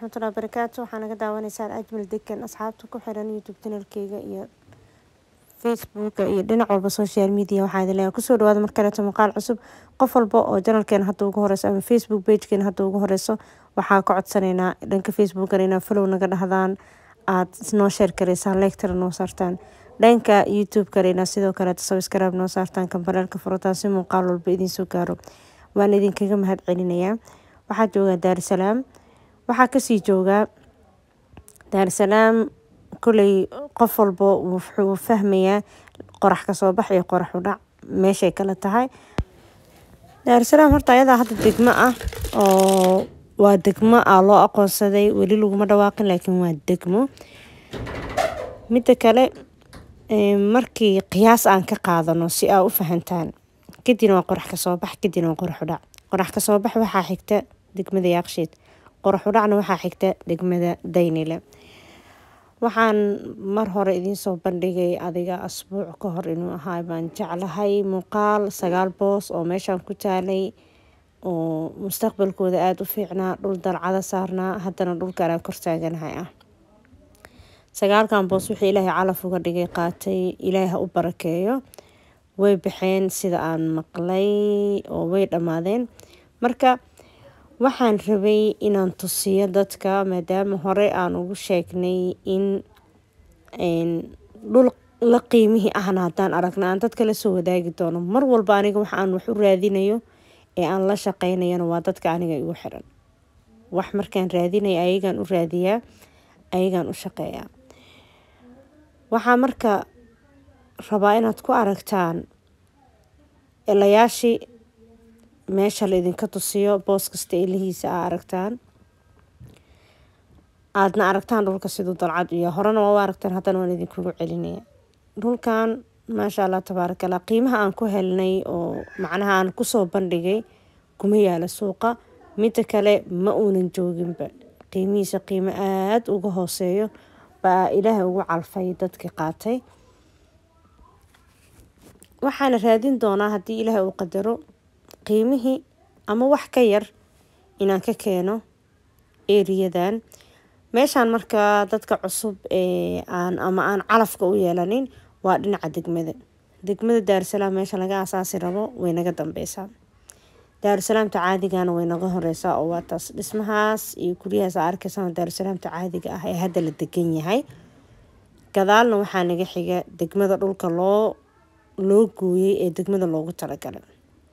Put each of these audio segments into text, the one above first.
waraxmatullahi barakaatu waxaa naga daawanaysaan ajmal degan asxaabta ku xiran youtube channelkeyga iyo facebooka iyo dhinac walba social media waxaa idin leeyahay kusoo dhawaada mar kaleeto muuqaal cusub qof walba oo janalkeena hadda ugu horeyso ama facebook pagekeena hadda ugu horeyso waxaa ka codsanaynaa dhanka facebookana inaa follow naga dhahdaan aad noo sheer gareysaan leegtara noo saartaan dhanka youtube-kana inaa sidoo kaleeto subscribe noo saartaan kambareelka furataan si muuqaal walba idinsoo gaaro waan idinkaga mahad celinayaa waxaa joogaa daarusalaam waxaa kasii joogaa daarusalaam koley qof walba wuxuu fahmayaa qorax kasoo bax iyo qorax udhac meeshay kala tahay daarusalaam horta ayadaa hadda degmo ah oo waa degmo ah loo aqoonsaday weli laguma dhawaaqin laakiin waa degmo midda kale markii qiyaas aan ka qaadano si aa u fahantaan kadibna waa qorax kasoo bax kadibna waa qorax udhac qorax kasoo bax waxaa xigta degmada yaaqshiid qorax udhacna waxaa xigta degmada daynile waxaan mar hore idiinsoo bandhigay adiga asbuuc ka hor inuu ahaa baan jeclahay muuqaal sagaal boos oo meeshaan ku taalay oo mustaqbalkooda aada u fiicnaa dhul dalcada saarnaa haddana dhulkan aan kor taaganahay ah sagaalkan boos wixii ilaahay calaf uga dhigay qaatay ilaahay ha u barakeeyo way baxeen sida aan maqlay oo way dhammaadeen marka waxaan rabay inaan tusiyo dadka maadaama hore aan ugu sheegnay in dhul la qiimihii ahna haddaan aragna aan dadka la soo wadaagi doono mar walba aniga waxa aan wax u raadinayo ee aan la shaqeynayana waa dadka aniga igu xiran wax markaan raadinaya ayagaan u raadiyaa ayagaan u shaqeeyaa waxaa marka rabaa inaad ku aragtaan elayaashii meesha la idinka tusiyo boos kasta elihiisa aa aragtaan aadna aragtaan dhulka siduu dalcad iyo horena waa u aragtaan haddana waan idinkugu celinaya dhulkan maasha allah tabaarakallah qiimaha aan ku helnay oo macnaha aan kusoo bandhigay kuma yaala suuqa midda kale ma uunan jooginba qiimihiisa qiimo aada uga hooseeyo baa ilaahay ugu calfay dadkii qaatay waxaana raadin doonaa haddii ilaahay uu qadaro qiimihii ama wax ka yar inaan ka keeno eriyadan meeshaan markaa dadka cusub ee aan ama aan calafka u yeelanin waa dhinaca degmada degmada daarusalaam meesha laga asaasi rabo way naga dambeysaa daarusalaamta caadigana way naga horeysaa oo waa taas dhismahaas iyo guryahaas aa arkeysaa daarusalaamta caadiga ah ee hadda la degan yahay gadaalna waxaa naga xiga degmada dhulka loo loo gooyey ee degmada loogu talagalay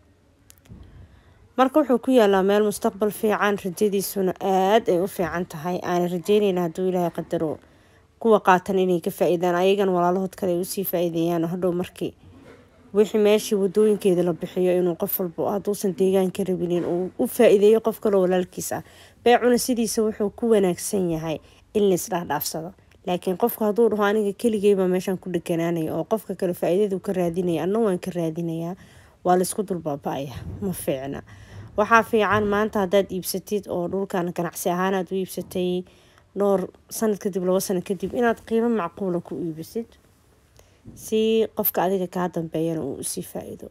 marka wuxuu ku yaalaa meel mustaqbal fiican rajadiisuna aada ay u fiican tahay aana rajeynayna hadduu ilaahay qadaro kuwa qaatan inay ka faa-iidaan ayagana walaalahood kale ay usii faa-iideeyaan hadhow markii wixii meeshii wadooyinkeeda la bixiyo inuu qof walba hadduusan deegaanka rabinin uu u faa-iideeyo qof kaloo walaalkiis ah beecuna sidiisa wuxuu ku wanaagsan yahay in laisdhaafdhaafsado laakiin qofka hadduu dhaho aniga keligeyba meeshaan ku dheganaanaya oo qofka kale faa-iidadu ka raadinaya anna waan ka raadinayaa waa laysku dulbaaba-aya ma fiicna waxaa fiican maanta haddaad iibsatid oo dhulkan ganacsi ahaan aad u iibsatay dhowr sanad kadib labo sano kadib inaad qiimo macquula ku iibisid si qofka adiga kaa dambeeyana uu usii faa-iido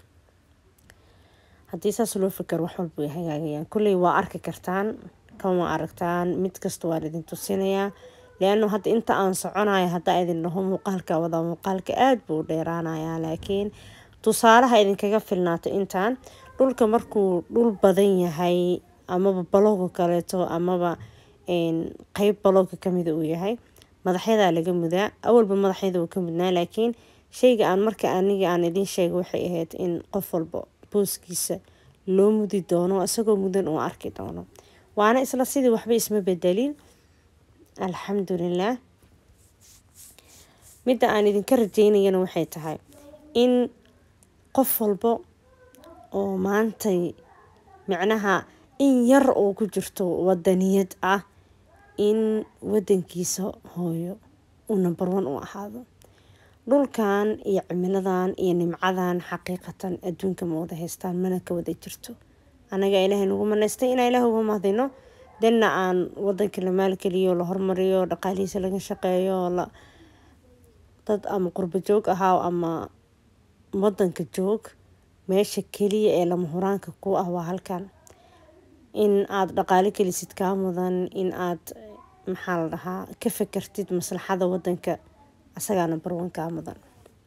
haddii saas loo fikar wax walba way hagaagayaan kolley waa arki kartaan kan waa aragtaan mid kasta waan idin tusinayaa leano hadda inta aan soconayo haddaa idin dhaho muuqaalka wadaa muuqaalka aada buu u dheeraanayaa laakiin tusaalaha idinkaga filnaato intaan dhulka markuu dhul badan yahay amaba balooga kaleeto amaba qeyb balooga kamida uu yahay madaxyadaa laga mudaa awalba madaxyada uu ka mudnaa laakiin shayga aan marka aniga aan idiin sheega waxay ahayd in qof walba booskiisa loo mudi doono isagoo mudan uu arki doono waana isla sidii waxba isma bedelin alxamdulilah midda aan idinka rajeynayana waxay tahay in qof walba oo maantay micnaha in yar oo ku jirto wadaniyad ah in wadankiisa hooyo uu number one u ahaado dhulkan iyo cimiladan iyo nimcadan xaqiiqatan adduunka ma wada haystaan mana ka wada jirto anaga ilaahay nagu manaystay inaa ilaah uga mahdino danna aan wadanka la maalgeliyo la hormariyo dhaqaalihiisa laga shaqeeyo la dad ama qurbo joog ahaa ama wadanka joog meesha keliya ee lama huraanka ku ah waa halkan in aada dhaqaale kelisid kaa mudan in aad maxaa la dhahaa ka fakartid maslaxada wadanka asagaa number one kaa mudan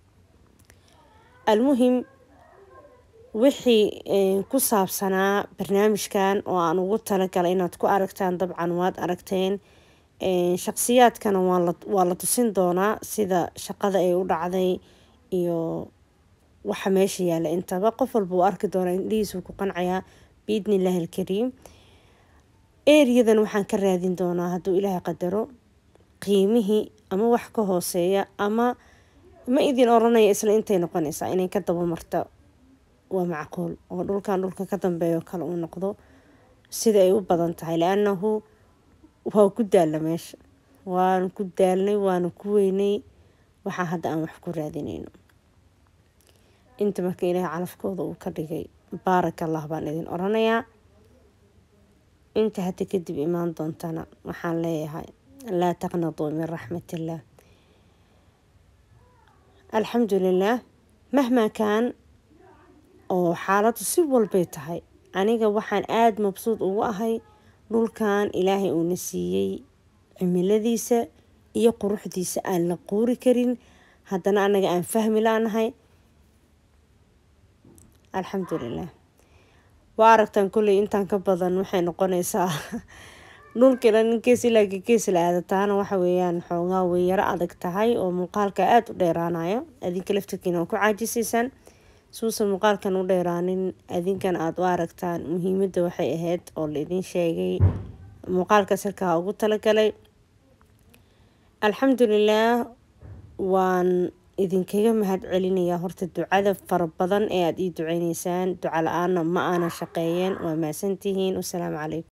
almuhim wixii ku saabsanaa barnaamijkan oo aan ugu talagalay inaad ku aragtaan dabcan waad aragteen shaqsiyaadkana waa la tusin doonaa sida shaqada ay u dhacday iyo waxa meesha yaalla intaba qof walba uu arki doonaa indhihiisuu ku qancayaa biidni illaahi alkariim eriyadan waxaan ka raadin doonaa hadduu ilaahay qadaro qiimihii ama wax ka hooseeya ama ma idin oranaya isla intay noqonaysaa inay ka daba marta waa macquul oo dhulkan dhulka ka dambeeyo kale uu noqdo sida ay u badan tahay la-annahu waa ku daalla meesha waanu ku daalnay waanu ku weynay waxaa hadda aan wax ku raadinayno inta marka ilaahay calafkooda uu ka dhigay baarak allah baan idin oranayaa inta hadda kadib imaan doontana waxaan leeyahay laa taqnaduu min raxmatillaah alxamdulilaah mahmaa kaan oo xaaladu si walbay tahay aniga waxaan aada mabsuud ugu ahay dhulkan ilaahay uuna siiyey cimiladiisa iyo quruxdiisa aan la quuri karin haddana anaga aan fahmi laanahay alxamdulilah waa aragtaan kolley intaan ka badan waxay noqonaysaa dhulkina ninkees ilaa gees la aada taana waxa weeyaan xoogaa way yaro adag tahay oo muuqaalka aada u dheeraanayo adinka laftarkiina waa ku caajisaysaan suusan muuqaalkan u dheeraanin adinkan aada u aragtaan muhiimadda waxay ahayd oo la idin sheegay muuqaalkaas halkaa ugu talagalay alxamdulilaah waan idinkaga mahad celinayaa horta ducada fara badan ee aada ii duceyneysaan duca la-aana ma aanan shaqeeyeen waa mahadsantihiin wasalaamu calaykum